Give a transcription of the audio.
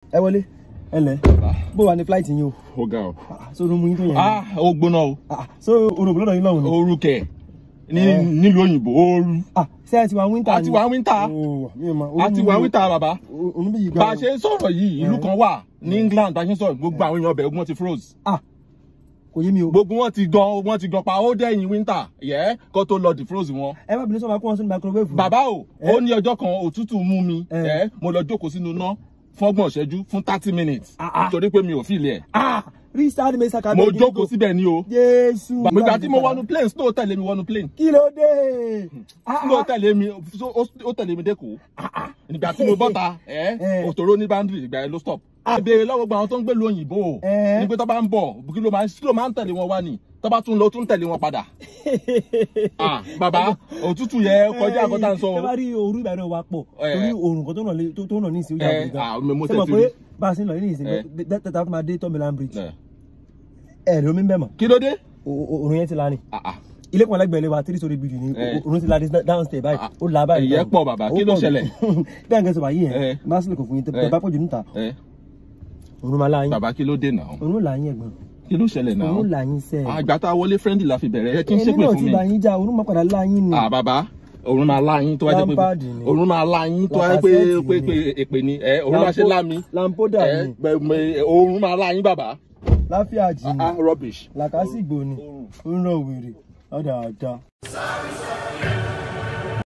ẹ wọlé ẹ lẹ bó wà ní flight yín o ó ga ọ. Ah, so orun mu yín tó yẹn ni? ah ó gbóná o Ah, so orun òbí lọ́dọ̀ yín lọ́hùn ni ooru kẹ ní Eh. nílùú òyìnbó ooru Ah, ṣé ẹ ti wà winter a ti wà winter Oh, mi ò mọ̀. a ti Orun wà mu- winter bàbá o- orun bí yìí bá a gan ṣe ń sọ̀rọ̀ yìí ìlú kan wà ní England bá a ṣe ń sọ̀rọ̀ gbogbo àwọn èèyàn ọbẹ̀ ogun wọn ti froze Ah, kò yé mi o gbogbo wọn ti gan wọn ti gan pa ó dẹ́yìn winter yẹ kó tó lọ defroze wọn. ẹ má bínú sọ ma kó wọn sínú microwave bàbá o Eh. ó ní ọjọ́ kan òtútù mú mi Eh. ẹ mo lọ jókòó sínú iná fọ́gbọ̀n ìṣẹ́jú fún thirty minutes Ah, ah. torí pé mi ò fìlẹ̀ ẹ̀ ah rí sáà ní mẹ́sà ká mo jókòó síbẹ̀ ni o jésù ìgbà tí mo wọnú plane snow tẹ̀lé mi wọnú plane kí ló dé Ah, snow ah. tẹ̀lé mi so- ó ó tẹ̀lé mi dẹ́kọ̀ọ́ ìgbà tí mo bọ́ta ẹ Eh. òtòrò ní boundary ìgbà yẹn ló stop ìbéèrè lọ́wọ́ gba àwọn tó ń gbé lu òyìnbó Eh. ní pé tó bá ń bọ̀ kí ló máa ń kí ló máa ń tẹ̀lé wọn wá ni tó bá tún lọ tún tẹ̀lé wọn padà ah bàbá òtútù yẹ kọjá àkọ́tà ń sọ ẹ bá rí òru ìbàdàn wa pọ̀ Eh. torí òrùn kan tó nà lé- tó- tó nà ní ìsìn ó Eh, jà gbé ah, mo- mo gan ṣé mọ̀ tẹ̀sí pé rí. bá a ṣe ń lọ ní ìsìn Eh. tẹ́tà tó máa dé tọ́mìlán bridge Eh. ẹ̀ lómi ń bẹ̀ mọ̀ kí ló dé O- o- òrùn yẹn ti la ni ah ah ilé kan lẹ́gbẹ̀ẹ́ ilé wa three story building ni Eh. òrùn ti la dé downstairs báyìí Ah, ó la báyìí ìyẹn báyìí. pọ̀ bàbá, Ó kí ló pọ̀ jù. ṣẹlẹ̀? bí àǹkẹ́ sọ wáyé Eh. yẹn máa sílẹ̀ kò fún yín tẹ́ Eh. bá pọ̀ jù níta ẹ òrùn máa la yín bàbá kí ló dé náà òrùn là yín ẹ̀gbọ́n kí ló ṣẹlẹ̀ náà òrùn là yín sẹ́ẹ̀ àgbà tá a wọlé friendly la fi bẹ̀rẹ̀ ẹ kí n ẹni ṣépè náà fún ti mi bá yín já òrùn máa padà la yín ni ah bàbá òrùn máa lá yín tó wáyé pé Lampard ni. òrùn máa lá yín tó wáyé pé Lacazette pé ni. pé èpè ni ẹ òrùn máa ṣe lá mi lampoda ẹ ni gbẹ- gbẹ- òrùn máa lá yín bàbá láfíà jì ni ah rubbish. làkàsìgbò ni ó ń rọ wèrè ọ̀dà àdá.